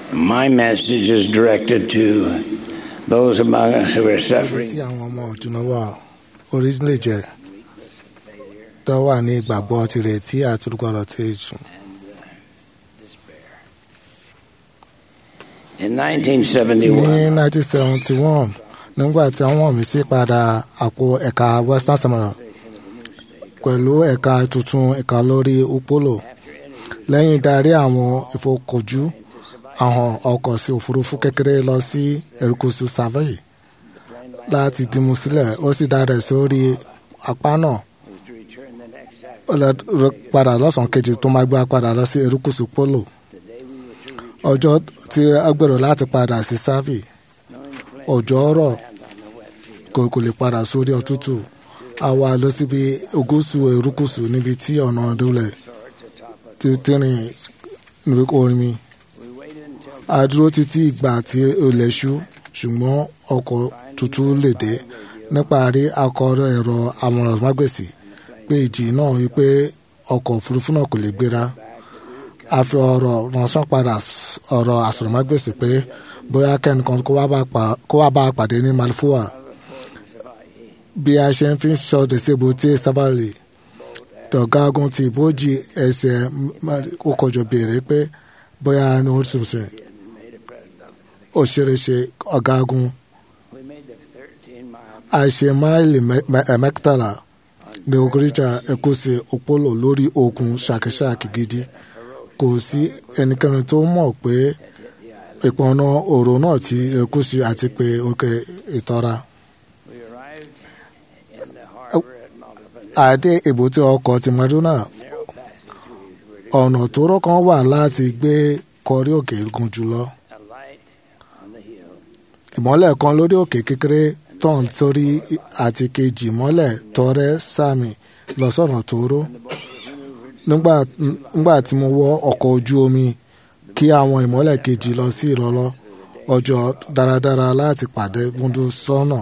My message is directed to those among us who are tí suffering àwọn ọmọ ọ̀dùnà wà orílẹ̀-èdè tó wà ní ìgbàgbọ́ tirẹ̀ tí àtúrúkọ̀rọ̀ ti sùn. despair. In 1971, ní 1971 nígbà tí wọ́n mi sí padà àpò ẹ̀ka western seminary pẹ̀lú ẹ̀ka tuntun ẹ̀ka lórí upolo lẹ́yìn darí àwọn ìfọkànjú àwọn ọkọ̀ sí òfurufú kékeré lọ sí erékùṣù savoy láti dìmú sílẹ̀ ó sì dára sórí apá náà was to return the next ó lọ rẹ padà lọ́sàn-án kejì tó máa gbé padà lọ sí erékùṣù polo the day we were to return, ọjọ́ tí a gbèrò láti padà sí savoy knowing the plane ọjọ́ rọ̀ land on the wet field. kò kò lè padà sórí ọ̀tútù a wá lọ síbi ogúsù erékùṣù níbi tí ọ̀nà ìdúlẹ̀ Towards the top of ti tìrìn níbi orin mi we waited until a dúró títí ìgbà tí ilẹ̀ ṣú ṣùgbọ́n ọkọ̀ tuntun lè dé níparí akọ̀rọ̀ ẹ̀rọ amọ̀rànmágbèsì pé ìjì náà wípé ọkọ̀ òfurufú náà kò lè gbéra a fi ọ̀rọ̀ ránṣẹ́ padà s- ọ̀rọ̀ àsọ̀rọ̀mágbèsì pé bóyá kẹ́nìkan kó wá bá pa- kó wá bá a pàdé ní malfoa bí a ṣe ń fi ṣọ́ọ̀dẹ̀ sí ebúté sábàlì tọ̀gágun ti ìbòjì ẹsẹ̀ ó kọjọ béèrè pé bóyá ní ó sùn sùn ó ṣeré ṣe ọ̀gágun we made the 13 mile a ṣe máìlì mẹ- mẹ- ẹ̀ mẹ́tàlá ní oríjà ẹ̀kọ́sí òpólò lórí òkun ṣàkíṣàkí gidi kò sí ẹnikẹ́ni tó mọ̀ pé ìpọnà òrò náà ti ẹ̀kọ́sí àti pé òkè ìtọ́ra. we arrived in the harbor at Malta. àdé èbúté ọkọ̀ ti maduna Narrow passage we were ọ̀nà tóóró kan wà láti gbé kọrí òkè gùn jùlọ. a light on the hill. ìmọ́lẹ̀ kan lórí òkè kékeré tán sórí àti kejì ìmọ́lẹ̀ tọrẹ sàmì lọ sọ̀nà tóóró. nígbà nígbà tí mo wọ ọkọ̀ ojú omi kí àwọn ìmọ́lẹ̀ kejì lọ sí ìrọ̀lọ́ ọjọ́ dáradára láti pàdé múndú sọ́nà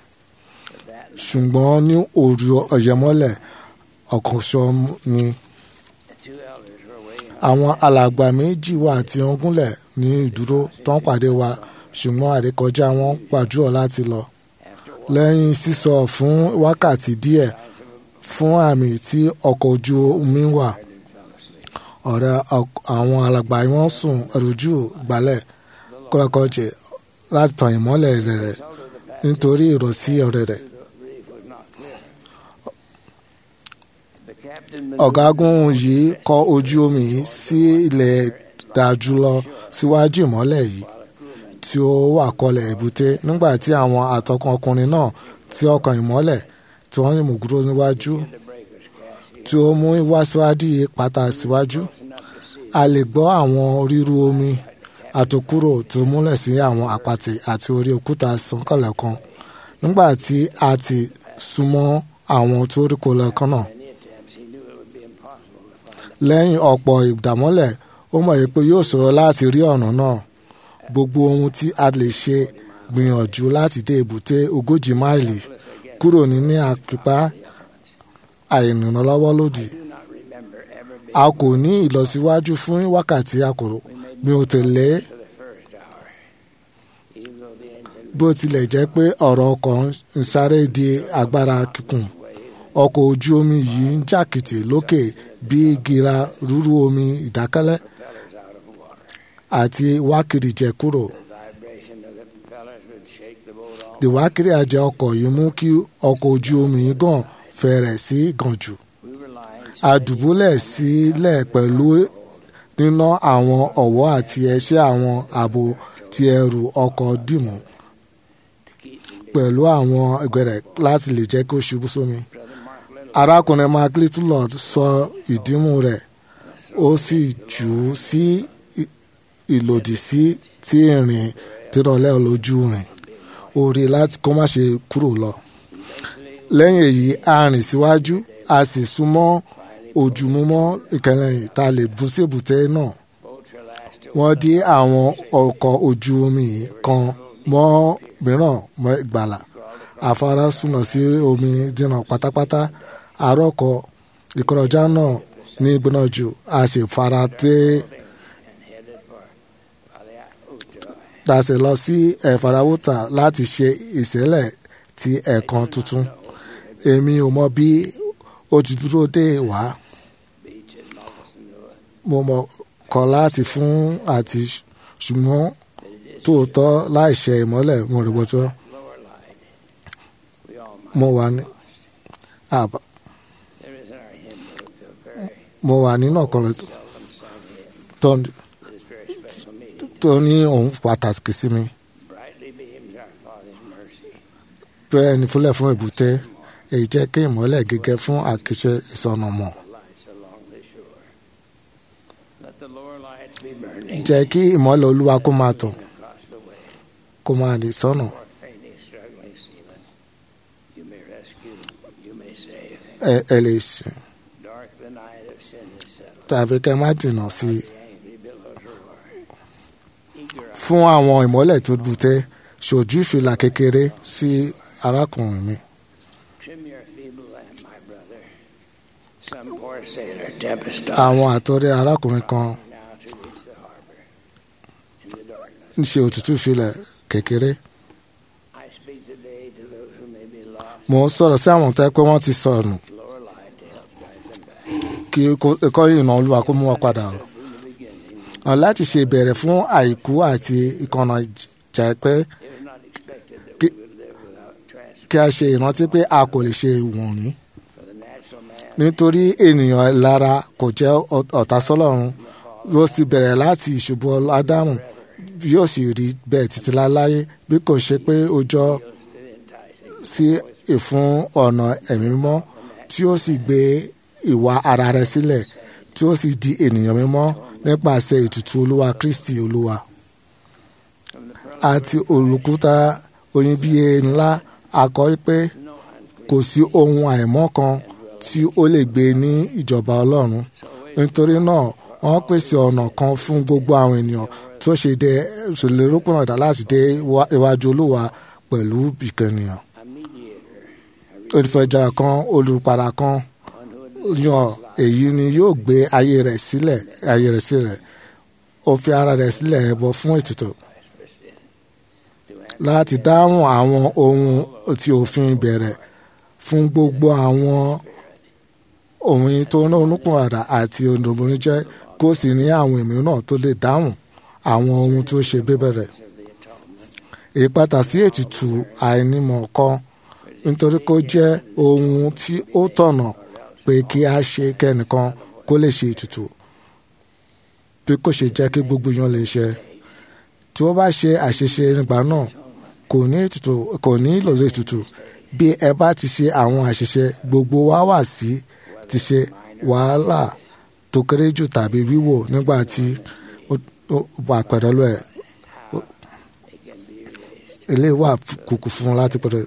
ṣùgbọ́n ní òru ọ̀yẹ́mọ́lẹ̀ ọ̀kan ṣọ mi The two elders were waiting àwọn alàgbà méjì wà tí wọ́n gúnlẹ̀ ní ìdúró tó ń pàdé wa ṣùgbọ́n àrékọjá wọn pàjùọ̀ láti lọ lẹ́yìn sísọ fún wákàtí díẹ̀ fún àmì tí ọkọ̀ ojú omi wà ọ̀rẹ́ ọk- àwọn alàgbà wọn sùn ẹ̀rọ̀jú gbalẹ̀ kọ́kọ́jẹ láti tàn ìmọ́lẹ̀ rẹ̀ nítorí ìrọ̀sí ọ̀rẹ́ rẹ̀. the captain ọ̀gágun yìí kọ ojú omi yìí sí ilẹ̀ dájú lọ síwájú ìmọ́lẹ̀ yìí tí ó wà kọlẹ̀ èbúté nígbà tí àwọn àtọkùn ọkùnrin náà tí ọkàn ìmọ́lẹ̀ tí wọ́n yìnbọn dúró níwájú tí ó mú wá síwájú yìí pátá síwájú a lè gbọ́ àwọn ríru omi àtòkúrò tó múlẹ̀ sí àwọn àpàtì àti orí òkúta sànkànlẹ̀ kan nígbà tí a ti súnmọ́ àwọn tó rí kó lẹ́ẹ̀kan náà any attempts, he knew it would be impossible to find. lẹ́yìn ọ̀pọ̀ ìdàmọ́lẹ̀ ó mọ̀ pé yóò ṣòro láti rí ọ̀nà náà gbogbo ohun tí a lè ṣe gbìyànjú láti dé èbúté ogójì máìlì kúrò ní àpípá àìrànlọ́wọ́ lòdì Do not remember ever being a kò ní ìlọsíwájú fún wákàtí àkòrò mi ò tẹ̀lé for the first hour, even though the engine bó tilẹ̀ jẹ́ pé ọ̀rọ̀ ọkọ̀ ń sáré di agbára kíkùn ọkọ̀ ojú omi yìí ń jàkìtì lókè bí gíra rúrú omi ìdákẹ́lẹ́ propellers out of water. àti wákìrì jẹ kúrò. The vibration of the propellers would shake the boat all. ìwákiri àjẹ ọkọ̀ yìí mú kí ọkọ̀ ojú omi yìí gàn fẹ̀rẹ̀ sí gànjù. We were lying a dùbúlẹ̀ sílẹ̀ pẹ̀lú níná àwọn ọ̀wọ́ àti ẹṣẹ́ àwọn ààbò ti ẹrù ọkọ̀ dìmú to keep from being. pẹ̀lú àwọn ẹgbẹ̀rẹ̀ láti lè jẹ́ kó ṣubú sómi. Brother Mark Little arákùnrin mark littlelord sọ ìdímú rẹ̀ ó sì jù ú sí ì- ìlòdì sí tí ìrìn tìrọ̀lẹ́ lójú rìn ó rí láti kó má ṣe kúrò lọ. lẹ́yìn èyí a rìn síwájú a sì súnmọ́ ojúmọ́mọ́ ìkẹlẹ́yìn tá a lè bú sí èbúté náà. boats were lashed to wọ́n dí àwọn ọkọ̀ ojú omi yìí kan mọ́ mìíràn mọ́ ìgbàlà afárá súnà sí omi dínà pátápátá àròkọ ìkọrọjá náà ní gbónájú a sì fara dé dàsẹ̀ lọ sí ẹ̀fàdáwùtà láti ṣe ìṣẹ̀lẹ̀ ti ẹ̀kan tuntun èmi ò mọ bí ó ti dúró dé wá mo mọ̀ kọ́ láti fún àti ṣùgbọ́n tóòtọ́ láìṣe ìmọ́lẹ̀ mo rí bọ́tọ́ mo wà ní àbá mo wà nínú ọ̀kan tó tó ní òun pàtàkì sí mi bẹ́ẹ̀ ni fúnlẹ̀ fún èbúté èyí jẹ́ kí ìmọ́lẹ̀ gẹ́gẹ́ fún àkíṣe ìsọnà mọ̀ jẹ́ kí ìmọ́lẹ̀ olúwa kó máa tàn kó máa lè sọ́nà ẹ ẹ lè sìn tàbí kẹ́ má dènà sí i fún àwọn ìmọ́lẹ̀ tó bùtẹ́ ṣojú ìfìlà kékeré sí arákùnrin mi. àwọn àtọ́rẹ́ arákùnrin kan ń ṣe òtútù ìfilẹ̀ kékeré. mo ń sọ̀rọ̀ sí àwọn tẹ́ pé wọ́n ti sọnù kí ẹ̀kọ́ ìrìnà olúwa kó mú wa padà rọ̀ hàn láti ṣe ìbẹ̀rẹ̀ fún àìkú àti ìkànnà jà pé kí a ṣe ìrántí pé a kò lè ṣe wọ̀nyí nítorí ènìyàn lára kò jẹ́ ọ̀tá sọ́lọ́run yóò sì bẹ̀rẹ̀ láti ìṣubú ádámù yóò sì rí bẹ́ẹ̀ títí láláyé bí kò ṣe pé ó jọ sí ìfún ọ̀nà ẹ̀mí mímọ́ tí ó sì gbé ìwà ara rẹ̀ sílẹ̀ tí ó sì di ènìyàn mímọ́ nípasẹ̀ ètùtù olúwa kristi olúwa àti olùkúta oníbíye ńlá akọ pé kò sí ohun àìmọ́ kan tí ó lè gbé ní ìjọba ọlọ́run nítorí náà wọ́n pèsè ọ̀nà kan fún gbogbo àwọn ènìyàn tó ṣe dé ṣèlérókùnrin ọ̀dà láti dé iwájú olúwa pẹ̀lú ìkànnìyàn olùfẹ̀jà kan olùpàdà kan yan èyí ni yóò gbé ayé rẹ̀ sílẹ̀ ayé rẹ̀ sílẹ̀ ó fi ara rẹ̀ sílẹ̀ ẹbọ fún ètùtù láti dáhùn àwọn ohun tí òfin bẹ̀rẹ̀ fún gbogbo àwọn ohun tó ní onúkùn àdá àti ondòmọ́ni jẹ́ kó sì ní àwọn èmi náà tó lè dáhùn àwọn ohun tó ṣe bíbẹ̀rẹ̀ ìpàtà sí ètùtù àìnímọ̀ kan nítorí kó jẹ́ ohun tí ó tọ̀nà pé kí a ṣe kẹ́nìkan kó lè ṣe ètùtù bí kò ṣe jẹ́ kí gbogbo yan lè ṣe tí wọ́n bá ṣe àṣeṣe nígbà náà kò ní ètùtù kò ní ìlòlò ètùtù bí ẹ bá ti ṣe àwọn àṣìṣe gbogbo wa wà sí ti ṣe wàhálà tó kéré jù tàbí wíwò nígbà tí ó wà pẹ̀lú ẹ̀ ilé wà kùkù fún un láti pẹ̀lú.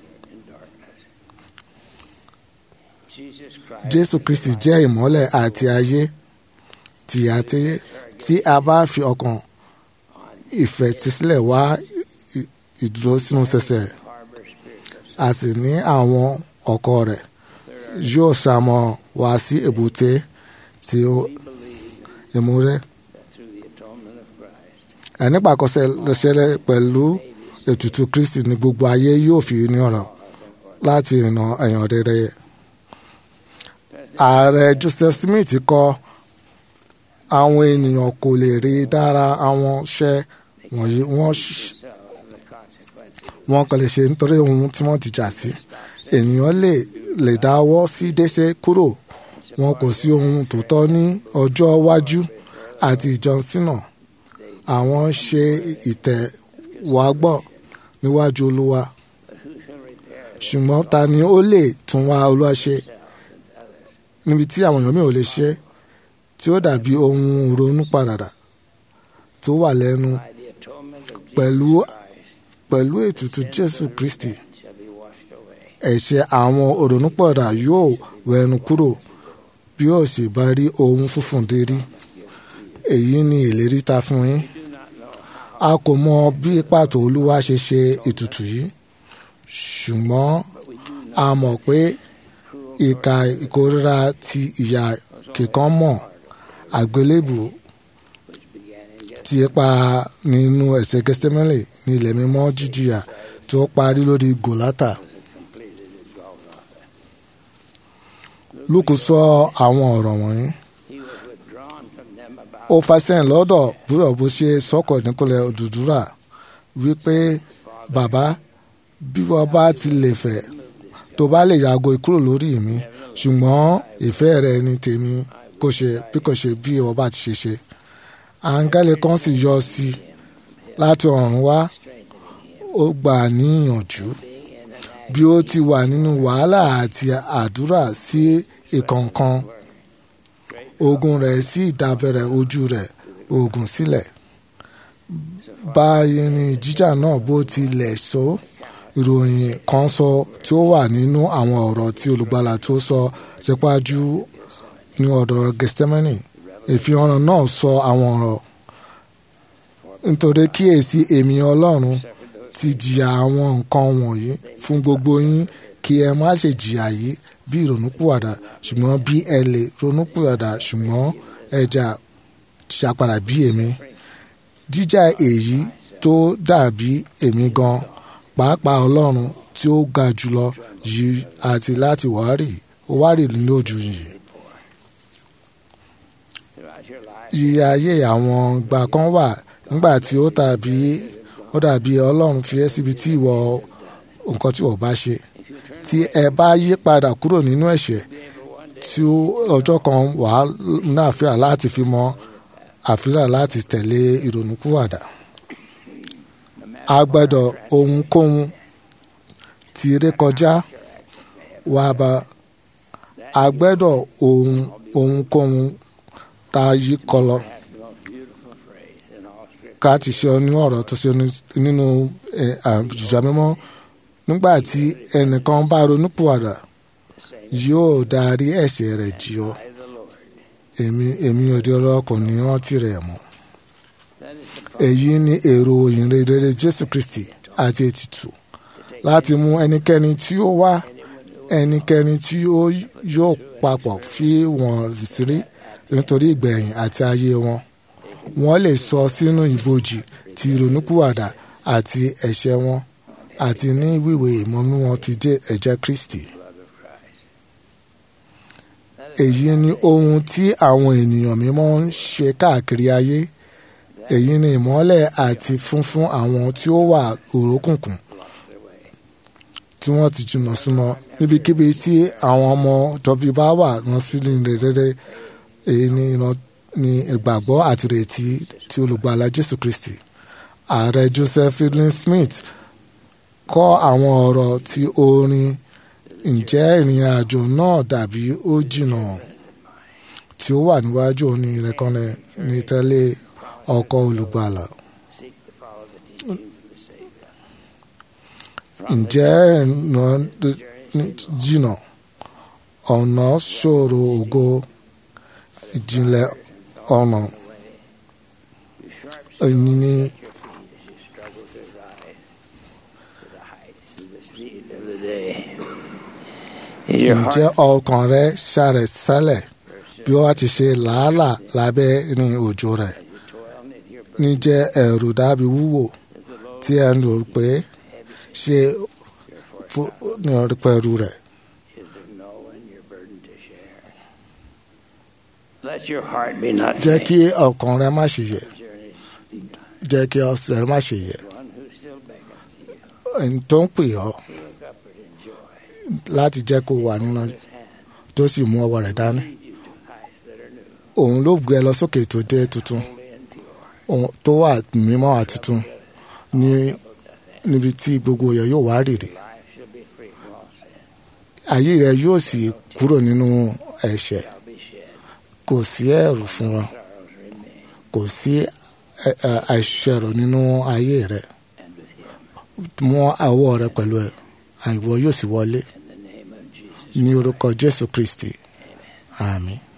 Jésù Kristi jẹ́ ìmọ́lẹ̀ àti ayé tìyàtẹ́yẹ tí a bá fi ọkàn ìfẹ̀tísílẹ̀ wá ìdúró sínú sẹsẹ̀ a sì ní àwọn ọkọ rẹ̀ yóò ṣàmọ̀ wá sí èbúté tí ó ìmúrẹ́ ẹ̀nípàkọsẹ̀ lẹ́sẹ̀rẹ̀ pẹ̀lú ètùtù Kristi ní gbogbo ayé yóò fi ní ọ̀rọ̀ láti ìrìnà ẹ̀yàn rere yẹ ààrẹ Joseph Smith kọ àwọn ènìyàn kò lè rí dára àwọn iṣẹ́ wọ̀nyí wọ́n wọ́n kàn lè ṣe nítorí ohun tí wọ́n ti jà sí ènìyàn lè lè dáwọ́ sí dẹ́ṣẹ̀ kúrò wọn kò sí ohun tòótọ́ ní ọjọ́ iwájú àti ìjọsìnà àwọn ṣe ìtẹ̀wágbọ̀ níwájú Olúwa ṣùgbọ́n ta ni ó lè tún wá Olúwa ṣe níbi tí àwọn èèyàn mi ò lè ṣe tí ó dàbí ohun ronú padà tó wà lẹ́nu pẹ̀lú pẹ̀lú ètùtù Jésù Kristi ẹ̀ṣẹ̀ àwọn òrònúpọ̀dà yóò wẹnu kúrò bí ó sì bá rí ohun funfun dérí èyí ni ìlérí ta fún yín a kò mọ bí pàtó Olúwa ṣe ṣe ètùtù yìí ṣùgbọ́n a mọ̀ pé ìka ìkórira ti ìyà kíkan mọ́ àgbélébù tí ẹ pa nínú ẹ̀sẹ̀ gẹ́sítẹ́mẹ́lì ní ilẹ̀ mímọ́ jíjìyà tí ó parí lórí gòlátà. lúkù sọ àwọn ọ̀rọ̀ wọ̀nyí He was withdrawn from them about ó fàṣẹyìn lọ́dọ̀ búrọ̀ bó ṣe sọ́kọ̀ nípínlẹ̀ òdùdúrà wípé bàbá bí wọ́n bá ti lè fẹ́ tó bá lè yàgò kúrò lórí mi ṣùgbọ́n ìfẹ́ rẹ ni tèmi kò ṣe bí kò ṣe bí wọ́n bá ti ṣe ṣe. àǹgálẹ̀ kan sì yọ sí i láti ọ̀run wá ó gbà á níyànjú bí ó ti wà nínú wàhálà àti àdúrà sí ìkọ̀ọ̀kan ogun rẹ̀ sí ìdábẹ̀rẹ̀ ojú rẹ̀ ogun sílẹ̀ báyìí ni jíjà náà bó tilẹ̀ sọ ìròyìn kan sọ tí ó wà nínú àwọn ọ̀rọ̀ tí olùgbàlà tó sọ sípájú ní ọ̀dọ̀ gẹ́sítẹ́mẹ́nì ìfihàn náà sọ àwọn ọ̀rọ̀ nítorí kíyèsí èmi ọlọ́run ti jìyà àwọn nǹkan wọ̀nyí fún gbogbo yín kí ẹ má ṣe jìyà yìí bí ìrònúpìwàdà ṣùgbọ́n bí ẹ lè ronúpìwàdà ṣùgbọ́n ẹja ṣàpàdà bí èmi jíjà èyí tó dàbí èmi gan pàápàá ọlọ́run tí ó ga jùlọ yìí àti láti wárì ó wárì lójú yìí throughout your life. yíyá ayé àwọn ìgbà kan wà nígbà tí ó tàbí ó dàbí ọlọ́run fi ẹ́ síbi tí ìwọ nǹkan tí ìwọ bá ṣe tí ẹ bá yí padà kúrò nínú ẹ̀ṣẹ̀ tí ó- ọjọ́ kan wà á náà fíà láti fi mọ àfíà láti tẹ̀lé ìrònúkúwàdà a gbọ́dọ̀ ohunkóhun tí ré kọjá wà bá a gbọ́dọ̀ ohun ohunkóhun tá a yí kọlọ ká ti ṣe ní ọ̀rọ̀ tó ṣe ní- nínú ẹ̀, àjùjọ mímọ́ nígbà tí ẹnìkan bá ronúpìwàdà yóò darí ẹ̀ṣẹ̀ rẹ̀ jì ọ́ èmi èmi òde ọlọ́kùnrin rántí rẹ̀ mọ́ èyí ni èrò ìyìnrere jésù kristi àti ètùtù láti mú ẹnikẹ́ni tí ó wá ẹnikẹ́ni tí ó yóò papọ̀ fi wọ́n sírí nítorí ìgbẹ̀yìn àti ayé wọn wọ́n lè sọ sínú ibojì ti ìrònúkúwàdà àti ẹ̀ṣẹ̀ wọn àti ní wíwé ìmọ̀nú wọn ti jẹ́ ẹ̀jẹ̀ kristi èyí ni ohun tí àwọn ènìyàn mímọ́ ń ṣe káàkiri ayé èyí ni ìmọ́lẹ̀ àti funfun àwọn tí ó wà òrókùnkùn tí wọ́n ti jìnnà súnmọ́ níbikíbi tí àwọn ọmọ tọ́bí bá wà rán sílẹ̀ rere èyí ni ìran ni ìgbàgbọ́ àti ìrètí tí olùgbàlà jésù kristi ààrẹ joseph fielding smith kọ́ àwọn ọ̀rọ̀ tí orin ǹjẹ́ ìrìn àjò náà dàbí ó jìnnà tí ó wà níwájú òní ìrẹ́kànnì ní tẹ́lẹ̀ ọkọ̀ olùgbàlà. Seek to follow the teachings of the Savior. ǹjẹ́ ìrìnà jìnnà ọ̀nà ṣòro ògo ìjìnlẹ̀ ọ̀nà You sharp èyí ni your feet as you struggle to rise to the heights of the speed of the day. Is your ǹjẹ́ heart ọkàn rẹ ṣàrẹ̀ sálẹ̀ bí wọ́n ti ṣe làálàá lábẹ́ rin òjò rẹ̀ you toil knit your níjẹ́ ẹ̀rù dàbí wúwo tí ẹ ń rò pé ṣe fún ní ọdún pẹ̀lú rẹ̀. is of no one your burden to share. Let your heart be not jẹ́ faint. kí ọkàn rẹ má ṣe yẹ̀ Journey begun. jẹ́ kí ọsẹ̀ rẹ má ṣe yẹ̀ One who still beckons to you. ẹni tó ń pè ọ́ Look upward in joy. láti jẹ́ kó wà nínú His hand tó sì mú ọwọ́ rẹ̀ dání. lead you to heights that are new, òun ló gbé ẹ lọ sókè tó dé tuntun holy and pure. òun tó wà mímọ́ àti tuntun ní níbi tí gbogbo yẹ yóò wá rèrè Life shall be free from all sin. ayé rẹ yóò sì kúrò nínú ẹ̀ṣẹ̀ Shall be shed. kò sí ẹ̀rù fún wọn Sorrows remain. kò sí ẹ- ẹ- àìṣẹ̀rọ nínú ayé rẹ And with him, mú àwọ̀ rẹ pẹ̀lú ẹ àìwọ yóò sì wọlé in the name of Jesus. ní orúkọ jésù kristi àmín.